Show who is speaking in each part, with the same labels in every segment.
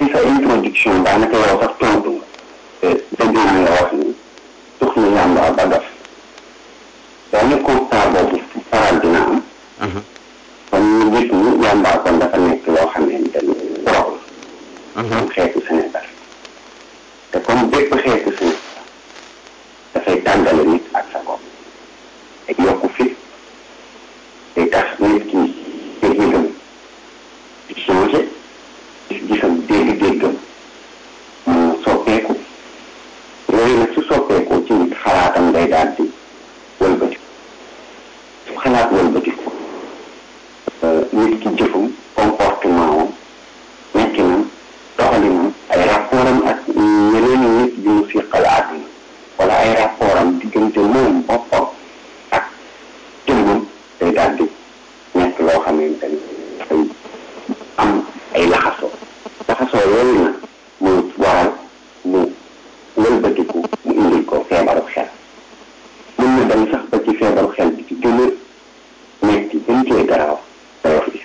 Speaker 1: sa introduction daanaka yow sax tontu nga dégg naa nga wax ni tux na yàmba ba dof benn constat boobu faral dina am kon ñu gis ni yàmba kon dafa nekk loo xamante ni drogue la comme xeetu Sénégal te comme bépp xeetu Sénégal dafay tàggale nit ak sa bopp te yokku fit day tax nit ki dégg-déggam di changé gis-gisam dégg-déggam mën na soppeeku yooyu nag su soppeekoo ci nit xalaatam day daal di wëlbatiku su xalaat wëlbatiku nit ki jëfum comportement wam nekkinam doxalinam ay rapportam ak ñeneen nit yu mu siqal àdduna wala ay rapportam diggante moom boppam ak jëmmam day daal di nekk loo xamante ni dafay am ay laxasoo laxasoo yooyu nag mu waral mu wëlbatiku mu indil ko feebaru xel mën na dem sax ba ci feebaru xel bi ci gën a metti gën cee garaaw dayof bi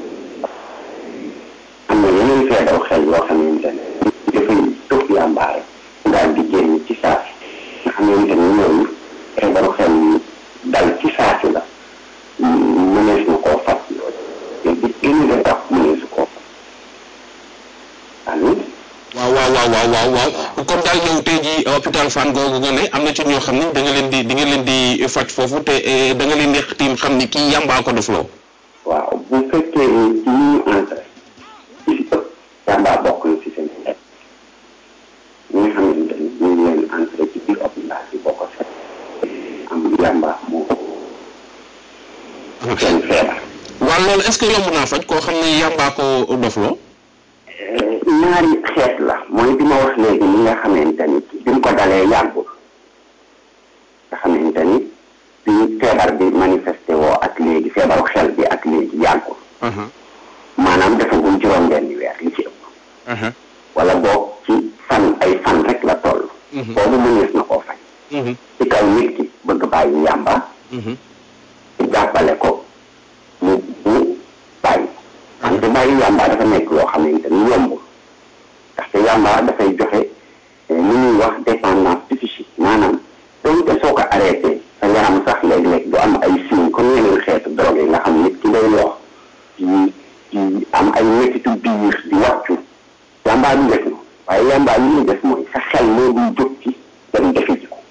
Speaker 1: am na yeneen feebaru xel yoo xamante ne dafay tux yàmbaare mu daal di génn ci saasi nga xamante ni ñooñu feebaru xel yi dal ci saasi la mënees na koo faj te bi gën a tax mëneesu koo faj amiin
Speaker 2: waaw waaw waaw waaw waaw waaw comme daal yow tey jii hôpital Fann googu nga ne am na ci ñoo xam ne da nga leen di di nga leen di faj foofu te da nga leen di tiim xam ni kii yàmbaa ko def loo
Speaker 1: waaw bu fekkee ni ci ñu entré ci si ëpp yàmbaa bokk na ci seen xeet ñi nga xamante ni ñu ngi leen entré ci biir hôpital bi boo ko seet am yàmbaa moo seen feebar
Speaker 2: waaw loolu est-ce que yomb naa faj koo xam ne yàmbaa ko dof loo
Speaker 1: ñaari xeet la mooy bi ma wax léegi ni nga xamante ni bi mu ko dalee yàggul nga xamante ni bi feebar bi manifesté woo ak léegi feebaru xel bi ak léegi yàggul maanaam defagul juróom benni weer li ci ëpp wala boog ci fan ay fan rek la toll boobu mënees na koo faj ci kaw nit ki bëgg bàyyi yàmba jàppale ko mu mu bàyyi wante bàyyi yàmba dafa nekk loo xamante ni yombul ndaxte yàmba dafay joxe li ñuy wax dépendance psychique maanaam donte soo ko arrêté sa yaram sax léeg-léeg du am ay signes comme yeneen xeetu drogue yi nga xam nit ki day lox di di am ay métitu biir di wàccu yàmba du def na waaye yàmba li ñuy def mooy sa xel moo dul jóg ci dem defi ji ko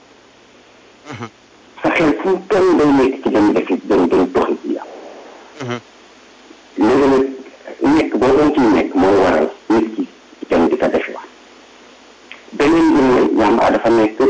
Speaker 1: sa xel fu mu toll day nekk ci dem defi dem dem doxi ji yàlla léegi nag nekk boo doon ciy nekk mooy waral nit ki dem di ko defi wax beneen bi mooy yàmba dafa nekk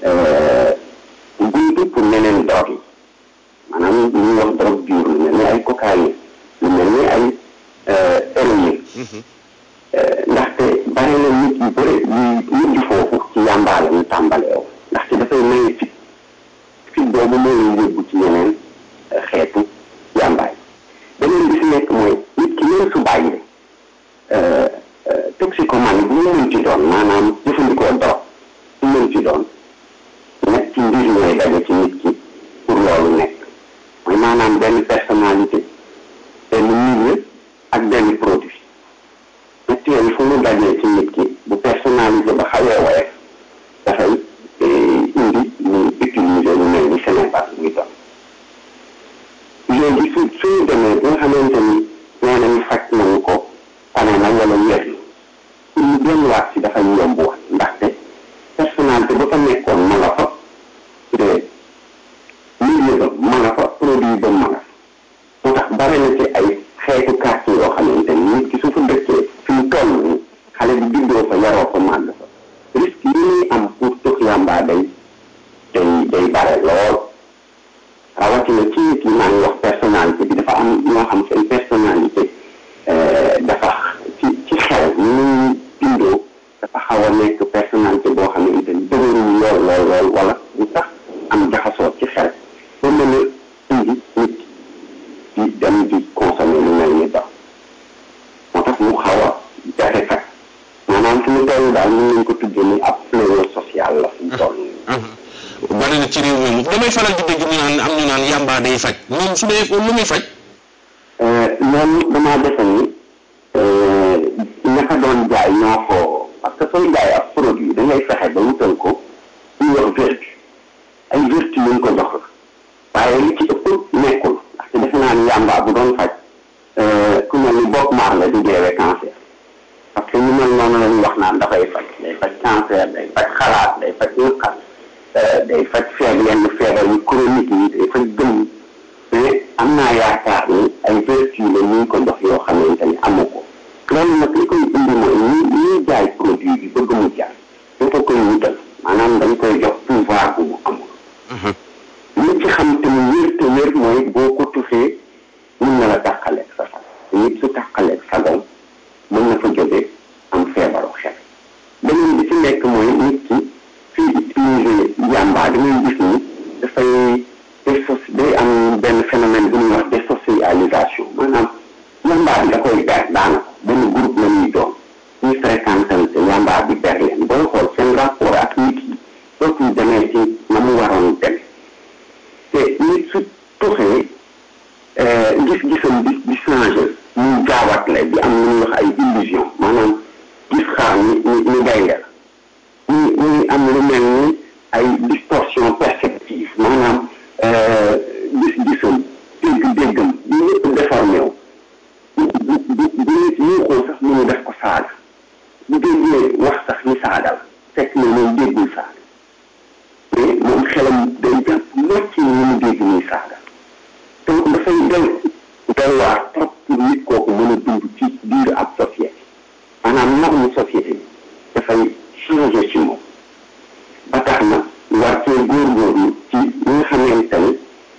Speaker 1: buntu pour neneen drogue yi maanaam lu ñuy wax drogue dure lu mel ni ay cocaïne lu mel ni ay héroïne ndaxte bari na nit yu bëri yu mujj foofu ci yàmbaa la ñu tàmbaleew ndaxte dafay maye fit fit boobu moo leen yóbbu ci yeneen xeetu yàmbaay beneen bi si nekk mooy nit ki même su bàyyee toxicomanie bu mu mën ci doon maanaam jëfandikoo drogue bu mu mën ci doon ñetti mbir ñooy daje ci nit ki pour loolu nekk mooy maanaam benn personnalité benn milieu ak benn produit ñett yooyu fu mu dajee ci nit ki bu personnalité ba xawee woyof dafay indi ñu utiliser lu mel ni Sénégal muy doon léegi su suñu demee bi nga xamante ni nee nañu faj nañu ko tane na wala wér na ñu delluwaat si dafay yomb wax ndaxte personnalité ba fa nekkoon ma nga fa te milieu ba ma nga fa produit ba ma nga fa moo tax bare na ci ay xeetu quartier yoo xamante ni nit ki su fa dëkkee fi mu toll ni xale bi juddoo fa yaroo fa màgg fa risque yi muy am pour tux yàmbaa day day day bare lool rawatina ci nit yi maa ngi wax personnalité bi dafa am ñoo xam seen personnalité dafa ci ci xel ni muy bindoo dafa xaw a nekk personnalité boo xamante ni dëgëruñu lool lool lool wala lu tax am jaxasoo ci xel ba mën a indi nit di dem di consommer lu mel ni dox moo tax mu xaw a jafe faj maanaam fu mu toll daal mën nañ ko tuddee ni ab fléau social la fu mu toll
Speaker 2: bari na ci réew mi moom damay faral di dégg ñu naan am ñu naan yàmbaa day faj moom su dee lu muy faj
Speaker 1: loolu damaa defe ni ñaka doon jaay ñoo ko parce que sooy jaay ab produit da ngay fexe ba wutal ko ñu wax vertu ay vertu yu ñu ko jox la waaye li ci ëpp nekkul ndaxte defe naa ni yàmbaa bu doon faj ku mel ni Bob Marley du deewee cancer parce que ñu mel noonu la ñu wax naan dafay faj day faj cancer day faj xalaat day faj naqar day faj feebar yenn feebar yu chronique yi day faj gëm mais am naa yaakaar ni ay vertu la ñu ko jox yoo xamante ni amu ko loolu nag li koy indi mooy ñi ñuy jaay produit bi bëgg mu jaay dañ ko koy wutal maanaam dañ koy jox pouvoir bu mu amul li ci xam te mu wér te wér mooy boo ko tuxee mun na la tàqaleeg sa sago nit su tàqaleeg sagoom mën na fa jóge am feebaru xel beneen bi ci nekk mooy nit ki fii utiliser yàmbaa da ngay gis ni dafay désos day am benn phénomène bu ñuy wax désocialisation maanaam yàmbaa bi da koy ber daanaka benn groupe la ñuy doon ñuy fréquentante yàmbaa bi ber leen booy xool seen rapport ak nit yi dootul demee ci na mu waroon dem te nit su tuxee gis-gisam di di changé muy jaawatle di am lu ñuy wax ay illusion maanaam gis xaar ni ni ni gaynde la ñu ñuy am lu mel ni ay distorsion perceptive maanaam gis-gisam dégg-déggam yu yëpp déformé wu bu bu bu bu nit yuuxoo sax mu def ko saaga bu déggee wax sax ni saaga la fekk na moom déggul saaga mais moom xelam day jàpp mocc ni mu dégg nii saaga te dafay del delluwaat trop pour nit kooku mën a dund ci biir ab société maanaam norme société bi dafay changé ci moom ba tax na war cee góorgóorlu ci ñi nga xamante ni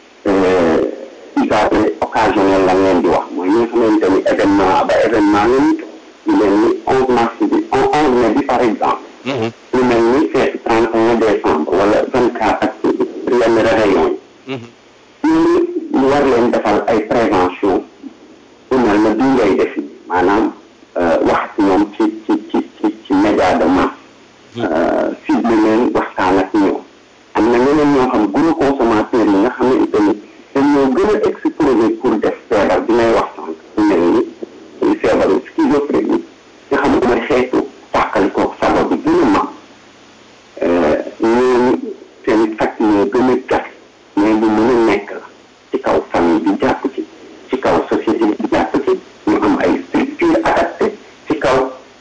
Speaker 1: usage occasionnel la ngeen di wax mooy ñi nga xamante ni événement ba événement la ñu lu mel ni onze mars bi onze mai bi par exemple lu mel ni fête trente et un décembre wala vingt quatre ak yenn réveillon yi ñooñu ñu war leen defal ay prévention bu mel na bii ngay def nii maanaam wax ak ñoom ci ci ci ci ci média de masse cible leen waxtaan ak ñoom am na ñeneen ñoo xam gros consommateurs yi nga xamante ni dañ ñoo gën a exposé pour def feebar bi may wax sànq bu mel ni feebaru schizophrénie nga xam mooy xeetu tàqali koog sago bi gën a mag ñooñu seen faj ñoo gën a gat mais lu mën a nekk la ci kaw famille bi jàpp ci ci kaw société bi jàpp ci ñu am ay structure adapté ci kaw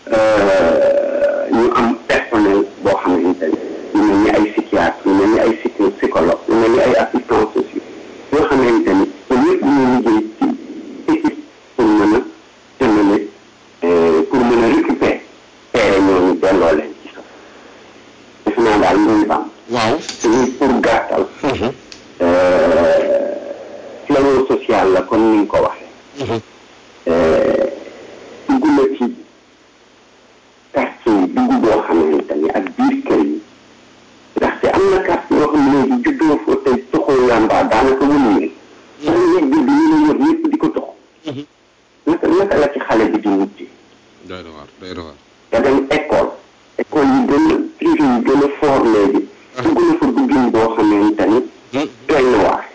Speaker 1: ñu am personnel boo xamante ni ñu mel ni ay psychiatre ñu mel ni ay psychologue ñu mel ni ay assistants sociaux yoo xamante ni ñoom ñëpp ñu liggéey ci équipe pour mën a jëmale pour mën a récupérer teere ñooñu delloo leen ci sax def naa daal muy bam
Speaker 2: waaw
Speaker 1: te pour gàttal fléau social la comme ni nga ko waxee dugg na ci quartier yi dugg boo xamante ni ak biir kër yi ndaxte am na quartier yoo xam ne léegi juddoo fa te toxoo yàmbaa daanaka wënu leen daana yëg bi ñu ne wër ñëpp di ko tox naka naka la ci xale bi di mujjee
Speaker 2: doy na waar doy na waar
Speaker 1: nga dem école école yi gën a privé yi gën a fort léegi dugg na fa duggin boo xamante ni doy na waar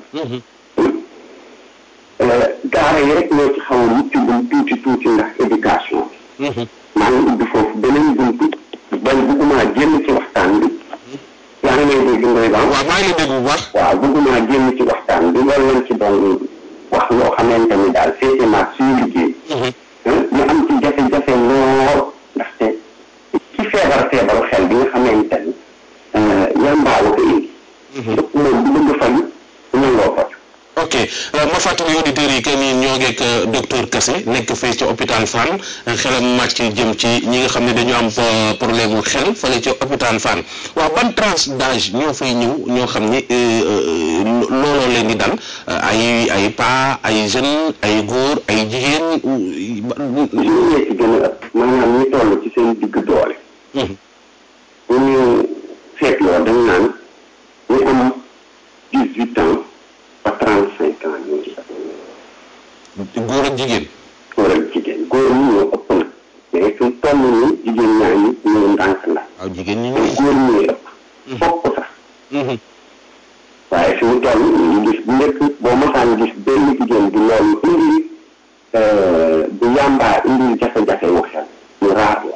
Speaker 1: daara yi rek ñoo ci xaw a mucc gum tuuti tuuti ndax éducation bi maa ngi ubbi foofu beneen buntu bañ bëgguma génn ci waxtaan bi yaa ngi may dégg ngoy baax
Speaker 2: waaw maa ngi lay dégg bu baax
Speaker 1: waaw bëgguma génn ci waxtaan bi loolu lañ ci doon wax loo xamante ni daal féete maag suñu liggéey ñu am ci jafe-jafe lool ndaxte ci feebar feebaru xel bi nga xamante ni yàmbaa la ko indi lépp moom bu bëgg faju nangoo faju
Speaker 2: ok ma fàttali auditeurs yi que ni ñoo ngeek docteur Kassé nekk fii ci hôpital Fann xelam màcc jëm ci ñi nga xam ne dañu am problème mu xel fële ci hôpital Fann waaw ban tranche d'âge ñoo fay ñëw ñoo xam ni looloo leen di dal ay ay pas ay jeunes ay góor ay jigéen.
Speaker 1: ñu ñee ci gën a ëpp maanaam ñu toll ci seen digg doole. bu ñu seetloo dañ naan ñu am dix huit ans. ba trente cinq ans ñoo ci
Speaker 2: góor ak jigéen.
Speaker 1: góor ak jigéen góor ñi ñoo ëpp na mais fi mu toll nii jigéen ñaa ngi ñëw ndànk ndànk.
Speaker 2: waaw jigéen ñi
Speaker 1: mais góor ñooy ëpp. fokk sax. waaye fi mu toll ñu gis bu njëkk boo mosaan gis benn jigéen bu loolu indi bu yàmbaa indi jafe-jafe wu xel ñu raar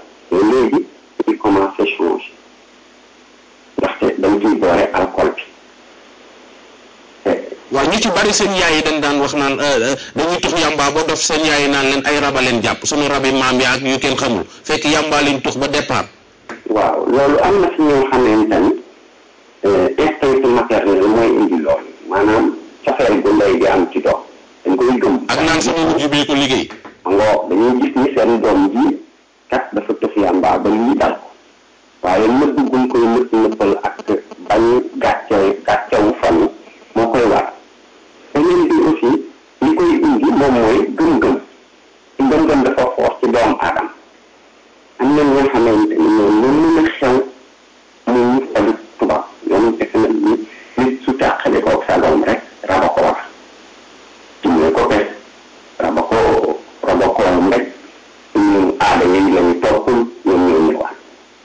Speaker 2: ci bari seen yaay yi dañ daan wax naan dañuy tux yàmbaa ba dof seen yaay yi naan leen ay raba leen jàpp sunu rabi maam yaa ak yu kenn xamul fekk yàmbaa lañ tux ba départ.
Speaker 1: waaw loolu am na si ñoo xamante ni instinct maternel mooy indi loolu maanaam cofeel gu ndey di am ci doom dañ koy gëm.
Speaker 2: ak naan sama wujj bee ko liggéey.
Speaker 1: ngoo dañuy gis ni seen doom ji kat dafa tux yàmbaa ba lii dal ko waaye nëbb guñ koy nëpp nëppal ak bañ gàcce gàccewu fan moo koy war beneen bi aussi li koy indi moom mooy gëm-gëm ci gëm-gëm dafa xoos ci doomu aadama am na ñoo xamante ni ñoom lu mën a xew mu ñu faju tubaab ñoom fekk na ni nit su tàqale ko sa doom rek raba ko wax ci ñu ko bes raba ko raba ko rek ñu aada yi lañu toppul ñoom ñoo ñëwaat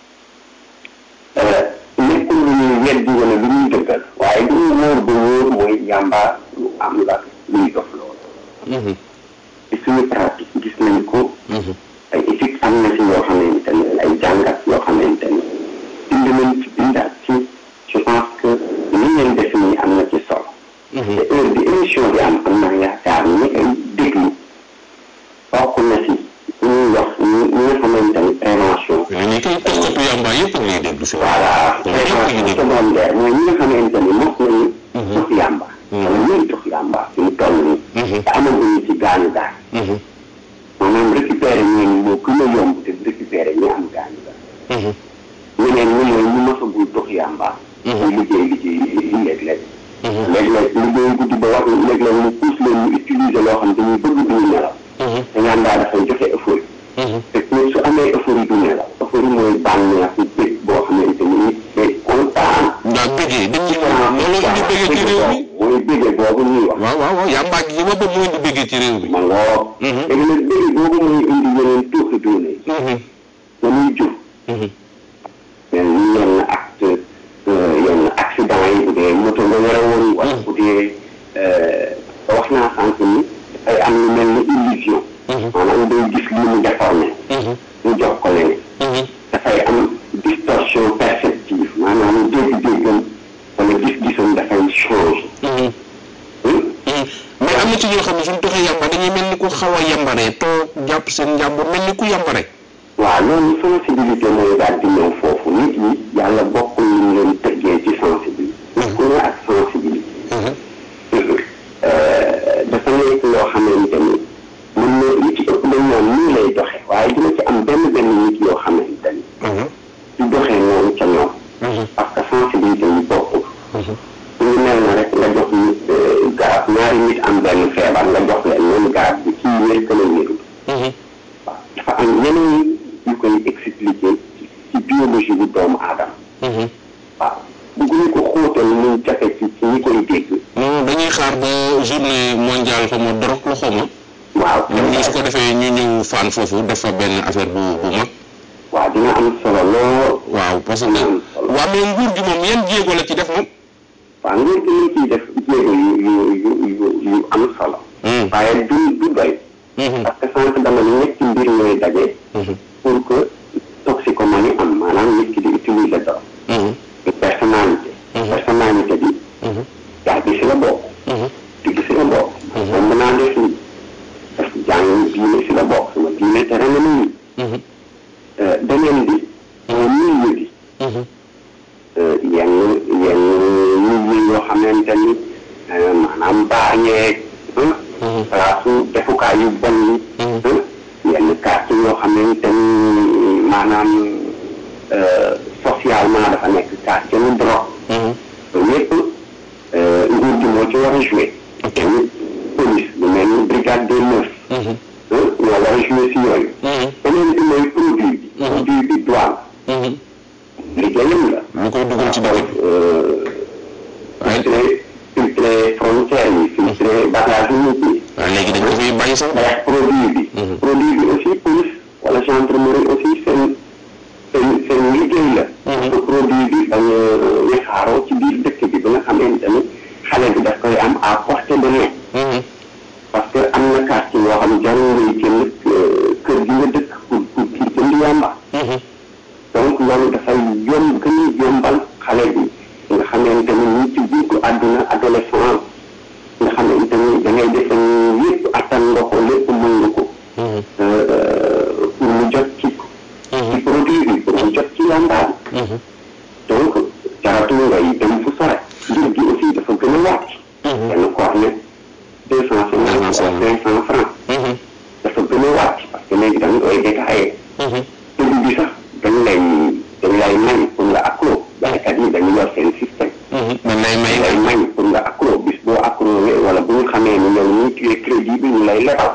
Speaker 1: nekkul lu ñuy weddi wala lu ñuy dëggal waaye li ñu wóor ba wóor mooy yàmba lu am la luy dof loolu ci suñu pratique gis nañ ko ay études am na si yoo xamante ne ay jàngat yoo xamante ne bind nañ ci bindaat ci je pense que li ngeen def nii am na ci solo te heure bi émission bi am am naa yaakaar ni ay déglu bokk na si ñuy wax ñi ñi nga xamante ni prévention
Speaker 2: mais ni koy toxkatu yàmbaa yëpp a ngi lay déglu si
Speaker 1: voilà prévention secondaire mooy ñi nga xamante ni mos nañu tux yàmba wala ñuy tux yàmba fi mu toll nii te amaguñu ci gaañu gaañ maanaam récupérer ñooñu moo gën a yomb te récupérer ñi am gaañu gaañ ñeneen ñi mooy ñu mosagul tux yàmba ñu liggéey liggéey yi léeg-léeg léeg-léeg liggéey guddi ba wax léeg-léeg mu pousse leen ñu utiliser loo xam dañuy bëgg duñu nelaw te yàmbaa dafay joxe euphorie te nit su amee euphorie du nelaw euphorie mooy bànneex bég boo xamante ni nit day kontaan
Speaker 2: ndax bëggee dañ ci loolu indi bëggee ci réew mi
Speaker 1: mooy bége boobu ñuy wax
Speaker 2: waaw waaw waaw yàmbaa gi ma bëgg moo indi bëggee ci réew mi
Speaker 1: ma ngoo léegi nag bége boobu mooy indi yeneen tuuxi duune yi la muy jur mais ñu yenn acte yenn accident yi bu dee moto nga yore woon wala bu dee wax naa sànq ni dafay am lu mel ni illusion maanaam day gis li mu déformé ñu jox ko leneen dafay am distorsion perceptive maanaam dégg-déggam wala gis-gisam dafay change
Speaker 2: mais am na ci ñoo xam ne suñ toxee yàmba dañuy mel ni ku xaw a yàmbaree toog jàpp seen njàmbur mel ni ku yàmbare
Speaker 1: waaw loolu sensibilité mooy daal di ñëw foofu nit ñi yàlla bokkul ñu leen tëggee ci sensibilité ku ne ak sensibilité dafa nekk loo xamante ni mën na li ci ëpp dañ naan nii lay doxe waaye dina ci am benn benn nit yoo xamante ni di doxee noonu ca ñoom parce que sensibilité yi bokkul ñu mel na rek nga jox nit garab ñaari nit am benn feebar nga jox leen même garab bi kii wér que la wérul waaw dafa am yeneen yu koy expliquer ci biologie bu doomu aadama waaw bëgguñu ko xóotal muy jafe ci ci ñi koy dégg
Speaker 2: non dañuy xaar ba journée mondiale xaw ma dorog la xaw ma
Speaker 1: waaw
Speaker 2: ñoom ñu su ko defee ñu ñëw fan foofu def fa benn affaire bu bu mag
Speaker 1: waaw dina am solo lool
Speaker 2: waaw parce que waa mais nguur gi moom yan jéego la ci def moom
Speaker 1: waaw nguur gi ñu ciy def jéego yu yu yu yu yu am solo waaye du du doy parce que sànq dama ne ñetti mbir ñooy daje pour que toxicomanie am maanaam nit ki di utiliser drogue personnalité personnalité bi yaa gi si la bokk di gi si la bokk moom mën naa def ni parce que jàng diine si la bokk sama diine tere na nit ñi beneen bi mooy milieu bi yenn yenn milieu yoo xamante ni maanaam baañeeg place defukaay yu bon yi yenn quartier yoo xamante ni maanaam socialement dafa nekk quartier mu drogue loolu yëpp nguur gi moo ci war a joué police lu mel ni brigade des mœurs ñoo war a joué si yooyu beneen bi mooy produit bi produit bi douane liggéeyam la
Speaker 2: lu koy dugal ci dëkk bi
Speaker 1: filtré filtré frontières yi filtré bagage yu nit ñi
Speaker 2: waaw léegi dañ ko fiy bàyyi sax
Speaker 1: xeex produit bi produit bi aussi police wala gendarmerie aussi seen seen seen liggéey la parce que produit bi bañ a wesaaroo ci biir dëkk bi ba nga xamante ni xale bi daf koy am à portée de main parce que am na quartier yoo xam jarul ngay génn kër gi nga dëkk pour pour pour jënd yàmba donc loolu dafay yomb gën a yombal xale bi nga xamante ni ñu ci buntu àdduna adolescent nga xam ne itamit da ngay def lépp attan nga ko lépp mën nga ko pour mu jot ci ci produit bi pour mu jot ci yàmbaa bi donc jaratul ngay dem fu sore njëg gi aussi dafa gën a wàcc kenn ko wax ne deux cent cinquante wala cinq cent francs dafa gën a wàcc parce que léegi da nga koy détaillé début bi sax dañ lay dañ lay may pour nga accro jaaykat yi dañu yor seen système
Speaker 2: man lay may
Speaker 1: lay may pour nga accro bis boo accro wala bu ñu xamee ni yow ñu tuye crédit bi ñu lay lebal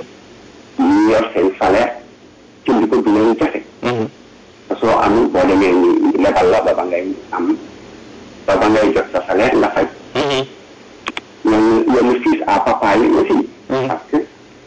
Speaker 1: ñu yor seen salaire jënd ko du leen jafe te soo amul boo demee ni lebal la ba ba ngay am ba ba ngay jot sa salaire nga fay yenn yenn fils à papa yi aussi parce que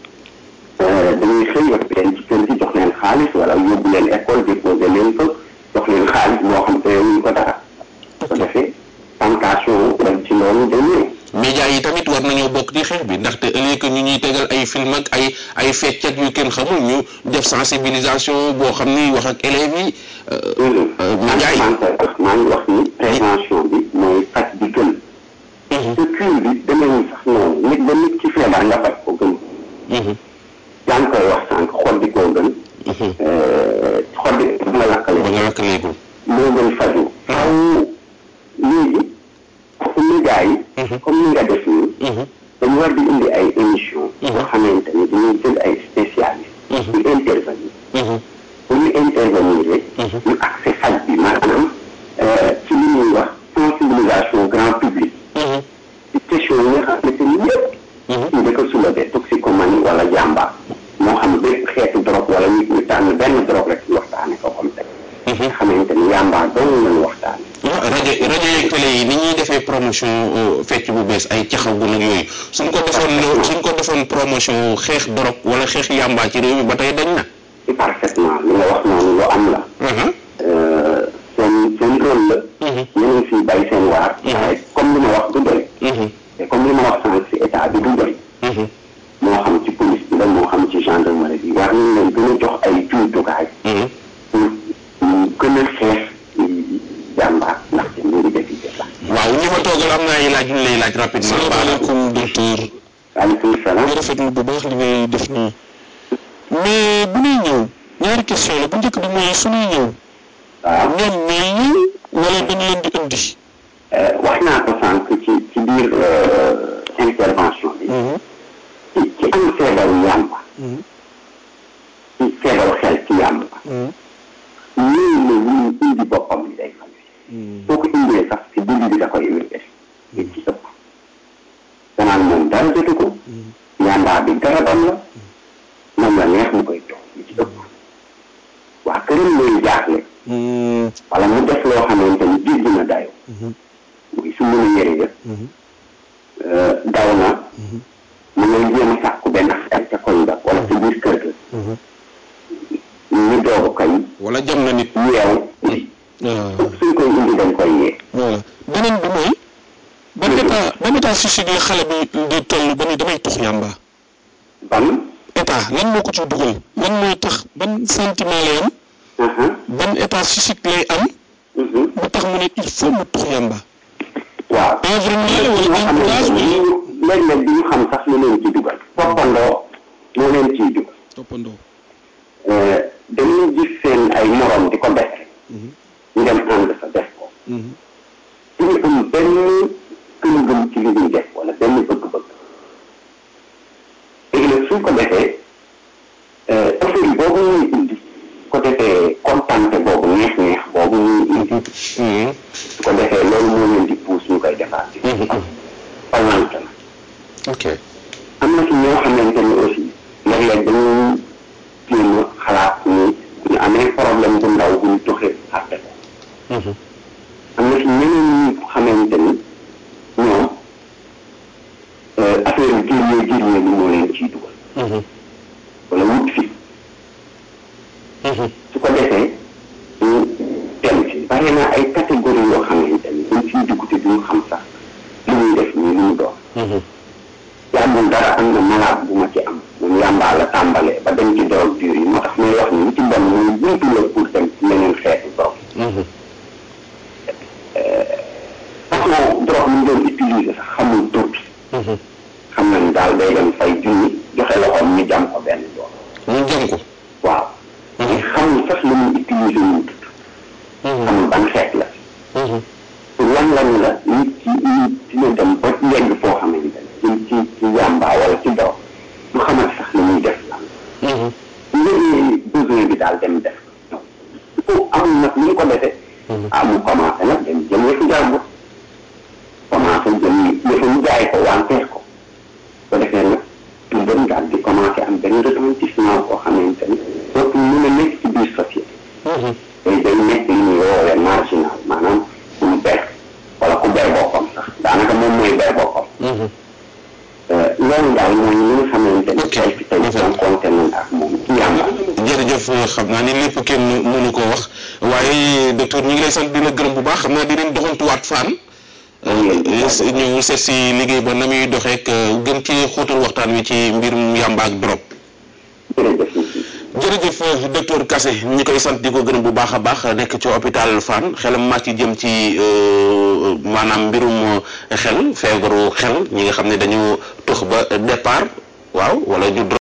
Speaker 1: dañuy xëy yor leen ci kër gi jox leen xaalis wala yóbbu leen école déposé leen ko jox leen xaalis moo xam te ñu ko dara ko defee tentation dem ci loolu dañuy
Speaker 2: média yi tamit war nañoo bokk di xeex bi ndaxte ëllëg ñu ñuy tegal ay film ak ay ay fecc ak yu kenn xamul ñu def sensibilisation boo xam ni wax ak élèves yi. média yi
Speaker 1: maa ngi koy wax maa ngi wax ni prévention bi mooy faj bi gën. te cure bi demeewul sax noonu nit ba nit ci feebar nga faj ko gën. yaa ngi koy wax sànq xol di koo gën. xol di ba nga lakkale.
Speaker 2: ba nga lakkaleegul.
Speaker 1: moo gën faju. xaw léegi média yi. comme ni nga def nii. dañu war di indi ay émission yoo xamante ni dañuy jël ay spécialistes. ñu intervenir. bu ñu intervenir ñu accès faj bi maanaam ci li ñuy wax sensibilisation grand public. ci question yi nga xamante ni yëpp. ñu da ko soulever toxicomanie wala jàmbaar. moo xam bépp xeetu drogue wala nit ñu tànn benn drogue rek ñu waxtaane ko comme tey. nga xamante ni yàmbaar dong lañu waxtaane.
Speaker 2: rajo rajo yeeg télé yi ni ñuy defee promotion fecc bu bees ay caxagu nag yooyu suñ ko defoon suñ ko defoon promotion xeex drogue wala xeex yàmbaa ci réew mi ba tey dañ na.
Speaker 1: parfaitement li nga wax noonu lu am la. seen seen rôle la. ñu ngi siy bay seen waar. waaye comme li ma wax du doy. te comme li ma wax sànq si état bi du doy. moo xam ci police bi la moo xam ci gendarmerie bi war nañ leen gën a jox ay jumtukaay. pour gën a xeex jàmbaar ndaxte mbiri jafe la.
Speaker 2: waaw ñi ma toogal am na ay laaj ñu lay laaj rapidement.
Speaker 3: salaamaaleykum docteur.
Speaker 1: waaleykum salaam.
Speaker 3: nga rafetlu bu baax li ngay def nii. mais bu ñuy ñëw ñaari question la bu njëkk bi mooy su ñuy ñëw.
Speaker 1: waaw
Speaker 3: ñoom ñooy ñëw wala dañ leen di indi.
Speaker 1: wax naa ko sànq ci ci biir intervention bi. ci ci am feebaru yàmba. ci feebaru xel ci yàmba. ñooñu ne ñu indi boppam li day faj. soo ko indee sax si dund bi da koy wér li ci ëpp. danaan moom dara jotu ko. yàmbaa bi garabam la. moom la neex mu koy toog li ci ëpp. waa këram lay jaaxle. wala mu def loo xamante ni jéggi na dayo muy su mën a yëre yëpp daw na mu ngay jéem a sàkku benn xel ca koñ ba wala ca biir kër ga ñu doogu koy
Speaker 2: wala jam na nit.
Speaker 1: yeew suñ koy indi dañ koy yee
Speaker 3: voilà beneen bi mooy. ban état ban état physique la xale bi di toll ba ni damay tux yàmba.
Speaker 1: ban
Speaker 3: état lan moo ko ci dugal lan mooy tax ban sentiment lay am. ban état physique lay am. ba tax mu ne il faut mu tux yàmba.
Speaker 1: waaw
Speaker 3: environnement la wala entourage wala.
Speaker 1: léeg-léeg bi ñu xam sax lu leen ci dugal toppandoo moo leen ciy dugal
Speaker 3: toppandoo.
Speaker 1: dañuy gis seen ay morom di ko def ñu dem ànd sa def ko duñu am benn gëm-gëm ci li ñuy def wala benn bëgg-bëgg léegi nag suñ ko defee affaire yi boobu ñuy indi su ko defee kontante boobu neex-neex boobu ñuy indi su ko defee loolu moo leen di puus ñu koy defaat ci palante la
Speaker 2: ok
Speaker 1: am na ci ñoo xamante ni aussi léeg-léeg dañuy jéem a xalaat ni bu ñu amee problème bu ndaw bu ñu toxee fàtte ko am na ci ñeneen ñi xamante ni ñoom affaire yu gérñee gérñee ni moo leen ciy dugal wala wut fi su ko defee ñu dem ci bare na ay catégorie yoo xamante ni buñ ciy dugg te duñu xam sax li ñuy def nii li mu doon yàggul dara am na malade bu ma ci am moom yàmbaa la tàmbalee ba dem ci drogue dure yi moo tax may wax ni li ci bon mooy buntu la pour dem ci leneen xeetu drogue façon drogue mu doon utiliser sax xamul tur bi xamul sax lu muy utiliser ñu tudd xamul ban xeet la pour lan lañu la nit ci nit dina dem ba yegg foo xamante ne ci ci ci yàmbaa wala ci doo du xamal sax li muy def lan léegi besoin bi daal dem def ko amul nag ni ñu ko defee ah mu commencé nag dem jëm yëfu jàmbur commencé jëm yëfu ñu jaay ko wanteer ko ko defee nag lu bëri daal di commencé am benn retentissement koo xamante ni dootul mën a nekk ci biir société day day nekk li ñuy woowee marginal maanaam ku mu ber wala ku ber boppam sax daanaka moom mooy ber boppam loolu daal mooy li nga xamante ni tey fi tey jànkoonte nañ ak moom ci yàmba
Speaker 2: jërëjëf xam naa ni lépp kenn mënu ko wax waaye docteur ñu ngi lay sant di la gërëm bu baax xam naa dinañ doxantuwaat faan ñëw seet si liggéey ba na muy doxeek gën ci xóotal waxtaan wi ci mbirum yàmba ak drogue
Speaker 1: jërëjëf
Speaker 2: jërëjëf docteur Kassé ñi koy sant di ko gërëm bu baax a baax nekk ci hôpital Fann xelam màcc jëm ci maanaam mbirum xel feebaru xel ñi nga xam ne dañu tux ba départ waaw wala ñu